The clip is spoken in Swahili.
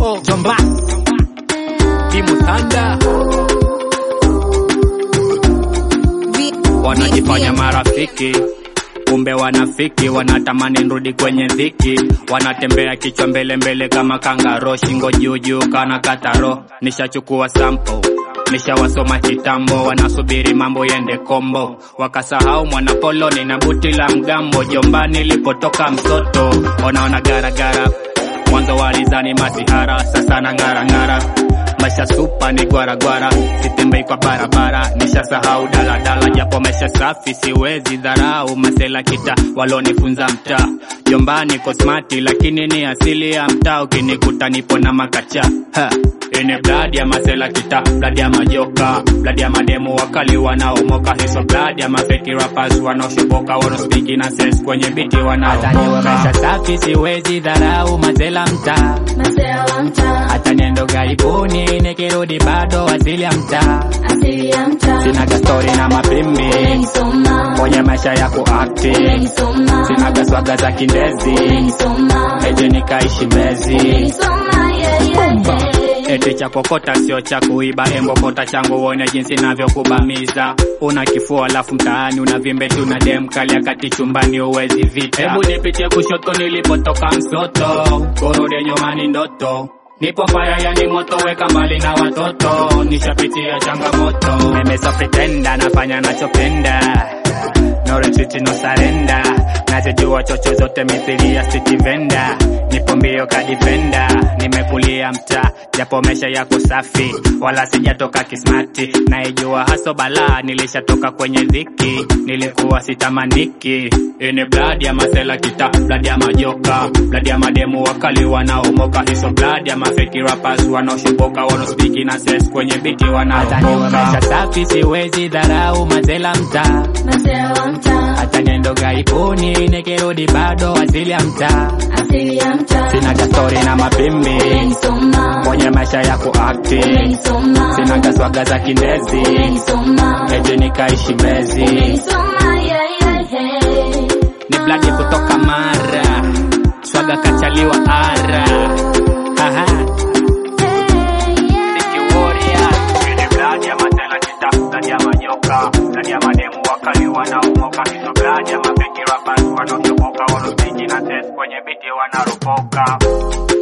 kitambo jomba timu tanda wanajifanya marafiki kumbe wanafiki wanatamani nrudi kwenye dhiki wanatembea kichwa mbele mbele kama kangaro shingo juu juu kana kataro nishachukua sample nishawasoma kitambo wanasubiri mambo yende kombo wakasahau mwanapoloni na buti la mgambo jombani lipotoka msoto wanaona garagara mwanzo walizani masihara sasa na ng'arang'ara maisha supa ni gwaragwara sitembei kwa barabara nishasahau daladala japo maisha safi siwezi dharau masela kita walonifunza mtaa jombani kosmati lakini ni asili ya mtaa ukinikuta nipo na makacha ha. Ini bladi ya masela kita bladi ya majoka bladi ya mademu wakali wanaomoka hiso bladi ya mafeki rappers wanaoshoboka wanaospiki na sense kwenye biti wanaomoka maisha safi siwezi dharau masela mtaa Masela wa mtaa, hata niendo gaibuni nikirudi bado asili ya mtaa asili ya mtaa. sinaga stori na mapimbi Umenisoma, kwenye maisha ya kuakti umenisoma, sinaga swaga za kindezi umenisoma, eje nikaishi bezi umenisoma, yeah, yeah, yeah. eti cha kokota sio cha kuiba embokota changu uone jinsi navyokubamiza una kifua alafu mtaani una vimbe tu na dem kali akati chumbani uwezi vita hebu nipitie kushoto nilipotoka msoto kurudi nyumani ndoto nipo faya yani moto weka mbali na watoto nishapitia changamoto meme so pretenda nafanya nachopenda no retreat no surrender nazijua chocho zote mithili ya city venda nipo mbio kadifenda nimekulia mtaa japo mesha yako safi wala sijatoka kismati naijua haso balaa nilishatoka kwenye dhiki nilikuwa sitamaniki ini bladi ya masela kita bladi ya majoka bladi ya mademu wakali wanaomoka hiso bladi ya mafeki rappers wanaoshoboka wanaospiki na ses kwenye biti wanaomoka maisha safi siwezi dharau mazela mtaa Masela wa mtaa, hata niendo gaibuni nikirudi bado asili ya mtaa asili ya mtaa. sinaga stori na mapimbi Umenisoma, kwenye maisha ya kuakti umenisoma, sinaga swaga za kindezi umenisoma, eje nikaishi bezi umenisoma, yeah, yeah, yeah. ni bladi kutoka mara swaga kachaliwa ara Aha. Siki warrior. Ni bladi ya matela kita, bladi ya manyoka, bladi ya mademu wakali wanaomoka, hizo bladi ya mafeki rappers wanaoshoboka, wanaospiki na test kwenye biti wanaropoka